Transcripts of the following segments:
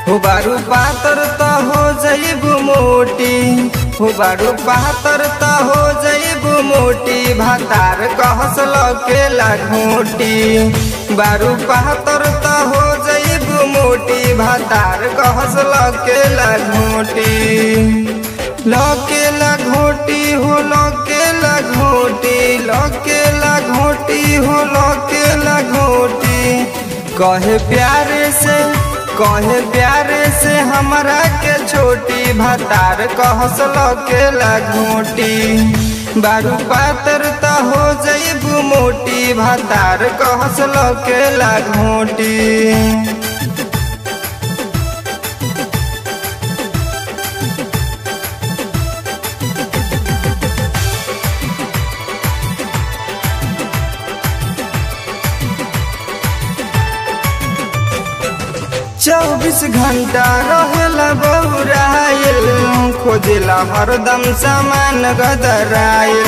हो बारू पातर त हो जइबू मोटी हो बारू पातर त हो जइबू मोटी भातार कहस लकेला घोटी बारू पातर त हो जइबू मोटी भातार कहस लकेला घोटी लकेला घोटी हो लकेला घोटी लकेला घोटी हो लकेला घोटी कहे प्यारे से कहे प्यारे से हमरा के छोटी भातार कहस लकेला घोटी बारू पातर त हो जइबू मोटी भातार कहस लकेला घोटी चौबीस घंटा रहेला बौराइल खोजेला हरदम सामान गदराइल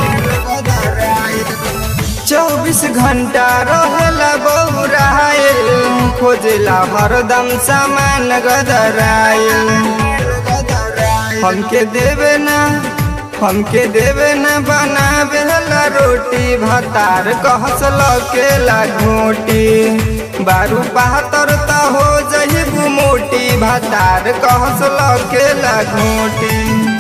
चौबीस घंटा रहेला बौराइल खोजेला हरदम सामान गदराइल हमके देवे ना हमके देवे न बनावे ला रोटी भातार कहस लकेला घोटी बारू बहत्तर त हो जइबू मोटी भातार कहस लकेला घोटी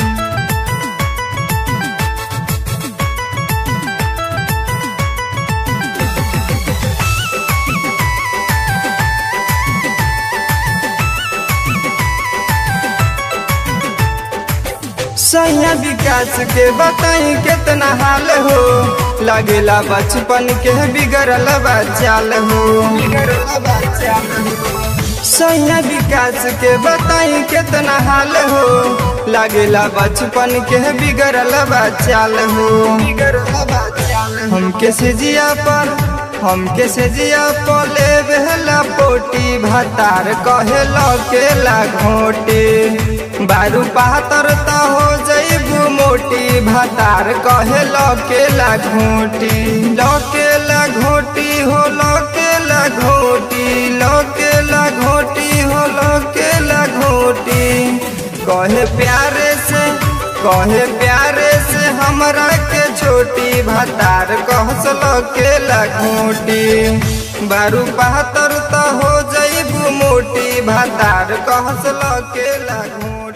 सैया विकास के बताई कितना हाल हो लगेला बचपन के बिगड़ल बचाल हो सैया विकास के बताई कितना हाल हो लगेला बचपन के बिगड़ल बचाल हो हमके सिजिया पर हमके सिजिया पले बेहला पोटी भातार कहे लकेला घोटी बारू पातर त हो जइबू मोटी भातार कहे लकेला घोटी लकेला घोटी हो लकेला घोटी लकेला घोटी हो लकेला घोटी कहे प्यारे से कहे प्यारे से हमरा के छोटी भातार कहस लकेला घोटी बारू पातर त हो जइबू मोटी भातार कहस लकेला घोटी